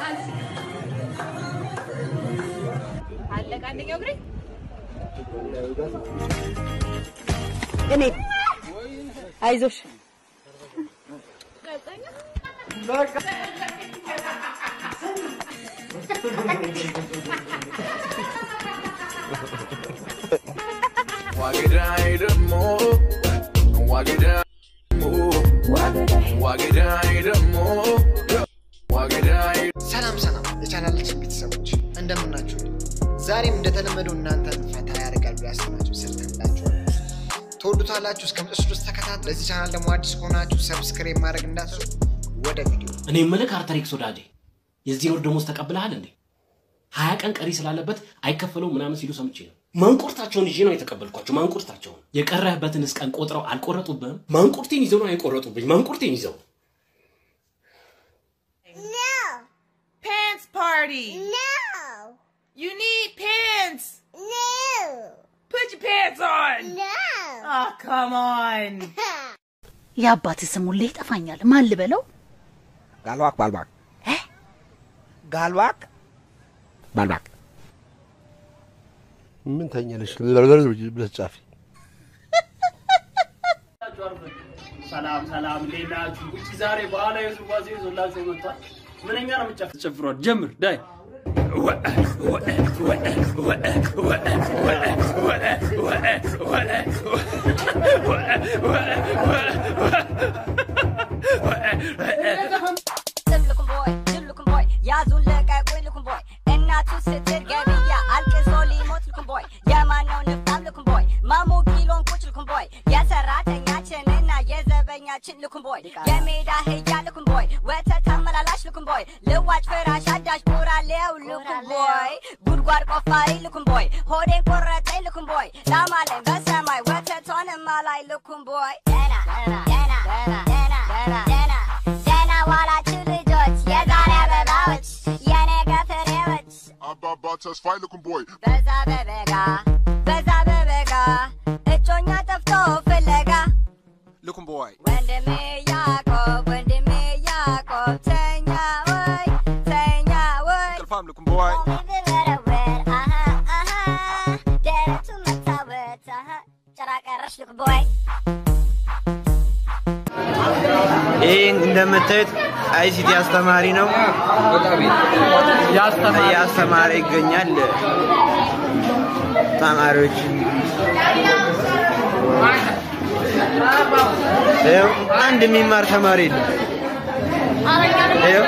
አለቀ አንደኛው እግሬ እኔ አይዞሽ Wagidai the more, wagidai more, wagidai the more, wagidai. ሰላም ሰላም የቻናላችን ቤተሰቦች እንደምናችሁ። ዛሬም እንደተለመደው እናንተን ፈታ ያደርጋል ብሎ ያሰናችሁ ሰርተንላችኋል። ትወዱታላችሁ። እስከ መጨረሻው ድረስ ተከታተሉ። ለዚህ ቻናል ደግሞ አዲስ ከሆናችሁ ሰብስክራይብ ማድረግ እንዳትረሱ። ወደ ቪዲዮ እኔ የምልህ አርተሪክስ ወዳጄ የዚህን ወር ደሞዝ ተቀብለሃል እንዴ? ሀያ ቀን ቀሪ ስላለበት አይከፈለውም ምናምን ሲሉ ሰምቼ ነው። ማንቁርታቸውን ይዤ ነው የተቀበልኳቸው። ማንቁርታቸውን የቀረህበትንስ ቀን ቆጥረው አልቆረጡብህም? ማንቁርቴን ይዘው ነው የቆረጡብኝ። ማንቁርቴን ይዘው Pants party. No. You need pants. No. Put your pants on. No. Oh, come on. የአባት ስም ሁሌ ይጠፋኛል። ማን ልበለው? ጋልባክ ባልባክ ጋልባክ ባልባክ ምን ተኛለሽ ብለሽ ጻፊ። ሰላም ሰላም፣ እንዴት ናችሁ? ውጭ ዛሬ ባህላዊ ውዝዋዜ ይዞላችሁ መጥቷል። ምንኛ ነው የምጨፍር? ጨፍሯል። ጀምር ዳይ looking boy, good looking boy. Yazoo look at good looking boy. And not to sit there, Gabby, yeah. Alkes only mot looking boy. Yeah, man, no, no, I'm looking boy. Mamu kilon kuch looking boy. Yeah, ሰራተኛ ችንና የዘበኛችን looking boy. የሜዳ አህያ looking boy. ወተት ተመላላሽ looking boy. ልዋጭ ፍራሽ አዳሽ ቡራሌው looking boy. ጉድጓድ ቆፋሪ looking boy. ሆዴን ቆረጠኝ looking boy. ላማለኝ በሰማይ ወተቷንማ ላይ looking boy. ደና ደና ደና ደና ደና ደና ዋላችሁ ልጆች የዛሬ አበባዎች የነገ ፍሬዎች አባባ ተስፋዬ ልኩም ቦይ በዛ በበጋ በዛ በበጋ እጮኛ ጠፍቶ ፍለጋ ልኩም ቦይ ወንድሜ ያዕቆብ ወንድሜ ያዕቆብ ተኛ ወይ ተኛ ወይ ቅልፋም ልኩም ቦይ ቢበረወር አሃ አሃ ደረቱ መታወት አሃ ጭራ ቀረሽ ልክ ቦይ ይህ እንደምታዩት አይሲቲ አስተማሪ ነው። እያስተማረ ይገኛል። ተማሪዎች ይኸው አንድ የሚማር ተማሪ የለም። ይኸው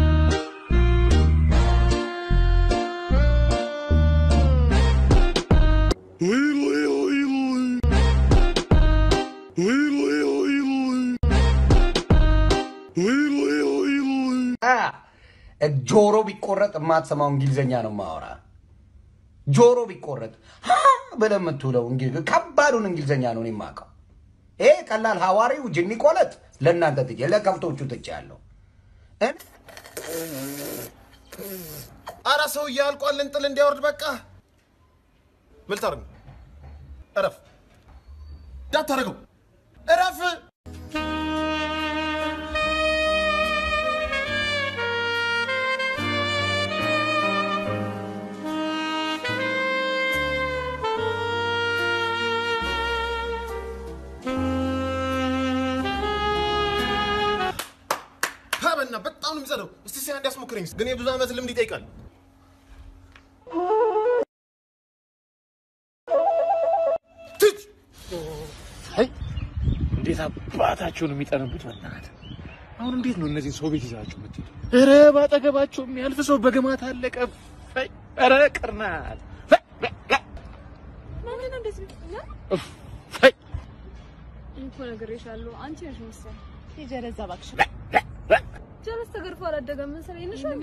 ጆሮ ቢቆረጥ የማትሰማው እንግሊዝኛ ነው ማወራ። ጆሮ ቢቆረጥ ሀ ብለህ የምትውለው እንግሊዝ ከባዱን እንግሊዝኛ ነው እኔ የማውቀው። ይሄ ቀላል ሐዋሪው ጅኒ ቆለጥ ለእናንተ ትቼ ለከብቶቹ ትቼ ያለው አረ ሰውዬ አልቋል። እንጥል እንዲያወርድ በቃ ምን ልታደርግ ነው? እረፍ፣ እንዳታደርገው፣ እረፍ። ሀበና በጣም ነው የሚጸደው። እስቲ ሲያ እንዲያስሞክረኝ፣ ግን የብዙ ዓመት ልምድ ይጠይቃል። እንዴት አባታቸውን የሚጠነቡት በእናትህ! አሁን እንዴት ነው እነዚህን ሰው ቤት ይዛቸው የምትሄዱ? ኧረ ባጠገባቸው የሚያልፍ ሰው በግማት አለቀ። ፈይ! ኧረ ቅርናል! ፈይ! ምንድን ነው እንደዚህ የምትለው? እፍ! ፈይ! እኮ ነግሬሻለሁ። አንቺ ነሽ መሰለኝ። ሂጂ ወደዛ እባክሽ። ጀለስ ተገርፎ አላደገም መሰለኝ። ይንሽ እንዴ?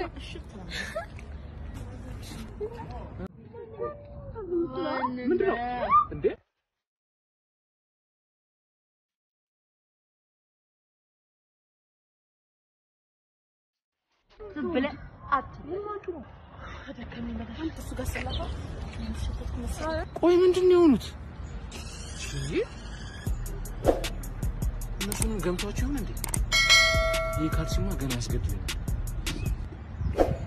ምንድን ነው እንዴ? ዝም ብለህ አትበል። ደከመኝ በላሽ። አንተ እሱ ጋር ስላፋ የሚሸተት መሰለኝ። ቆይ ምንድን ነው የሆኑት? ይህ እነሱንም ገምቷቸው ይሆን እንዴ? ይህ ካልሲማ ገና ያስገድለኛል።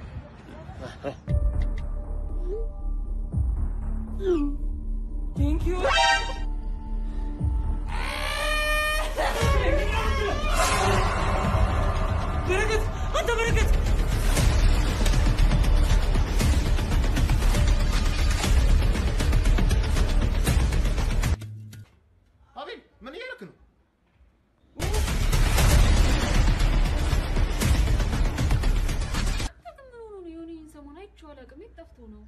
የት ጠፍቶ ነው?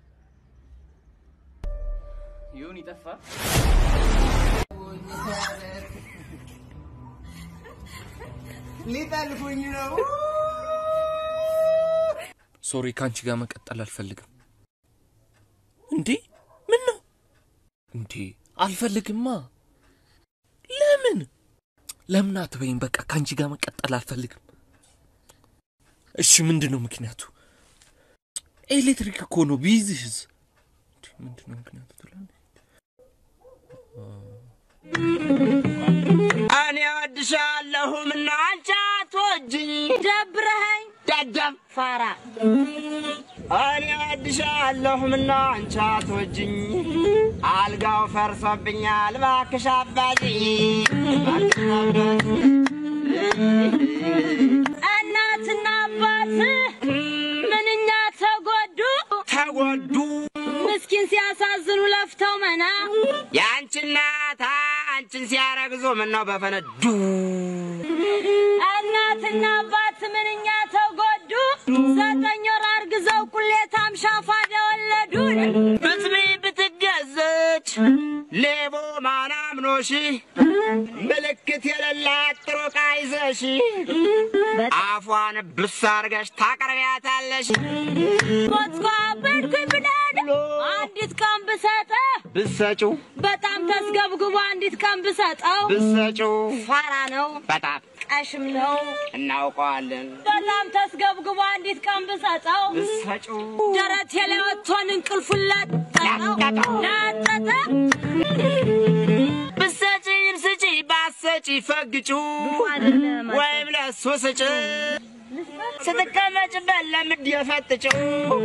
ይሁን ይጠፋ። ሊጠልፉኝ ነው። ሶሪ፣ ከአንቺ ጋር መቀጠል አልፈልግም። እንዴ ምን ነው እንዴ? አልፈልግማ። ለምን ለምን አትበይም? በቃ ከአንቺ ጋር መቀጠል አልፈልግም። እሺ ምንድን ነው ምክንያቱ? ኤሌክትሪክ እኮ ነው ቢይዝህስ? እንዴ፣ ምንድን ነው ምክንያቱ ትላለህ? እኔ እወድሻለሁ ምና አንቺ አትወጂኝ ደብረኸኝ ደደብ ፋራ እኔ እወድሻለሁ ምና አንቺ አትወጂኝ አልጋው ፈርሶብኛል እባክሽ አባጂኝ እባክሽ አባጂኝ እናትና አባት ምንኛ ተጎዱ ተጎዱ ምስኪን ሲያሳዝኑ ለፍተው መና የአንቺ እናት አንቺን ሲያረግዙ ምነው በፈነዱ እናትና አባት ምንኛ ተጎዱ ዘጠኝ ወር አርግዘው ቁሌታም ሻፋዳ ወለዱ ብትቢ ብትገዘች ሌቦ ማናምኖሽ ምልክት የሌላት ጥሩ ዕቃ ይዘሽ አፏን ብስ አርገሽ ታቀርቢያታለሽ ሞትኳ በድኩኝ ብዳድ አንዲት ቀን ብሰጠ ብሰጪው በጣም ተስገብግቦ አንዲት ቀን ብሰጠው ብሰጪው ፋራ ነው በጣም ቀሽም ነው እናውቀዋለን በጣም ተስገብግቦ አንዲት ቀን ብሰጠው ብሰጪው ደረቴ ላይ ወጥቶን እንቅልፉን ለጠጠው ለጠጠ ብሰጪም ስጪ ባሰጪ ፈግጩ ወይም ለሱ ስጭ ስትቀመጭበት ለምድ የፈጥጭው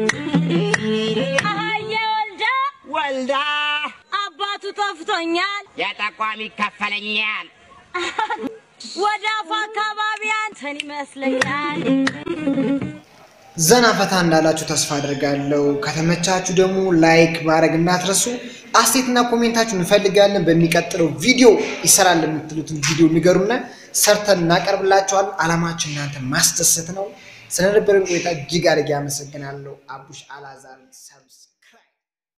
አህዬ ወልዳ ወልዳ አባቱ ጠፍቶኛል የጠቋሚ ይከፈለኛል ወደ አፉ አካባቢ አንተን ይመስለኛል ዘና ፈታ እንዳላችሁ ተስፋ አድርጋለሁ። ከተመቻችሁ ደግሞ ላይክ ማድረግ እንዳትረሱ። አስተያየትና ኮሜንታችሁን እንፈልጋለን። በሚቀጥለው ቪዲዮ ይሰራል የምትሉትን ቪዲዮ ንገሩና ሰርተን እናቀርብላችኋል። አላማችን እናንተ ማስደሰት ነው። ስለነበረን ቆይታ እጅግ አድርጌ አመሰግናለሁ። አቡሽ አላዛር ሰብስክራይብ